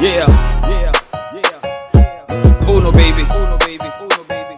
Yeah. Yeah. Yeah. Uno baby. Uno baby. Uno baby.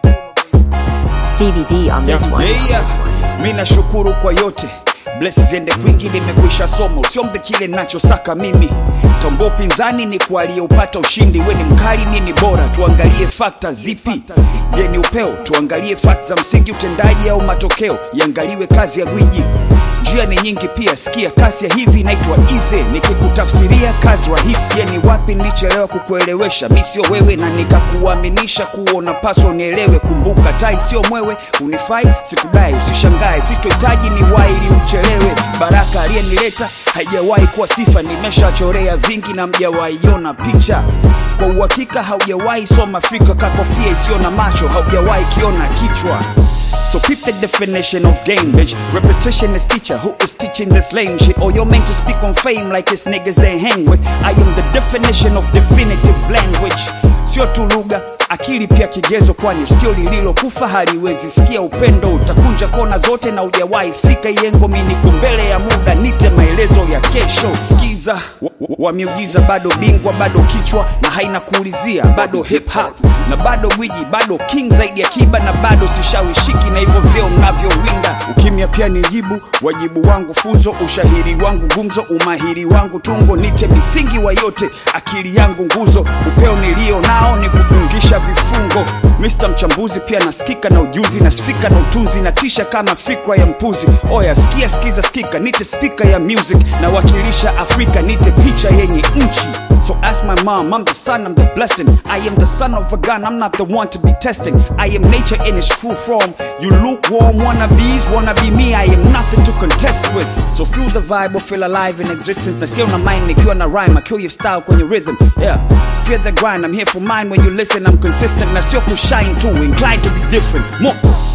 DVD on this one. Yeah. Mi nashukuru kwa yote bless ziende kwingi, nimekwisha soma, usiombe kile nachosaka mimi. Tombo pinzani ni kwa aliyeupata ushindi, we ni mkali, mi ni bora, tuangalie fakta zipi? Je, ni upeo? Tuangalie fakta za msingi, utendaji au matokeo? Iangaliwe kazi ya gwiji. Njia ni nyingi pia, sikia kasi ya hivi inaitwa ize, nikikutafsiria kazi rahisi. Je, ni wapi nilichelewa kukuelewesha? Mi sio wewe na nikakuaminisha kuwa unapaswa unielewe. Kumbuka tai sio mwewe, unifai sikudai, usishangae, sitohitaji ni waili uchelewe. Baraka aliyenileta haijawahi kuwa sifa, nimeshachorea vingi na mjawaiona picha. Kwa uhakika haujawahi soma Afrika, kakofia isiyo na macho, haujawahi kiona kichwa. So peep the definition of game, bitch. Repetition is teacher. Who is teaching this lame shit? Or you're meant to speak on fame like it's niggas they hang with. I am the definition of definitive language. Sio tu lugha, akili pia kigezo, kwani sikio lililokufa haliwezi sikia upendo. Utakunja kona zote na ujawahi fika yengo. Mi niko mbele ya muda, nite maelezo ya kesho. Skiza wa, wa, wa miujiza, bado bingwa, bado kichwa na haina kuulizia, bado hip hop na bado gwiji, bado king zaidi ya kiba na bado sishawishiki na hivyo vyeo mnavyowinda. Ukimya pia ni jibu, wajibu wangu funzo, ushahiri wangu gumzo, umahiri wangu tungo, nite misingi wa yote, akili yangu nguzo, upeo nilio nao ni kufungisha vifungo. Mr mchambuzi pia nasikika na ujuzi, nasifika na utunzi, natisha kama fikra ya mpuzi. Oya sikia, sikiza, sikika, nite spika ya music, nawakilisha Afrika, nite picha yenye nchi. So ask my mom, I'm the son, I'm the blessing. I am the son of a gun, I'm not the one to be testing. I am nature in its true form. You lukewarm wannabes, wanna be me, I am nothing to contest with. So feel the vibe or feel alive in existence. Na still na mind, nikiwa na rhyme, I kill your style kwenye rhythm. Yeah, fear the grind, I'm here for mine when you listen, I'm consistent. Na sio kushine too, inclined to be different. Moko.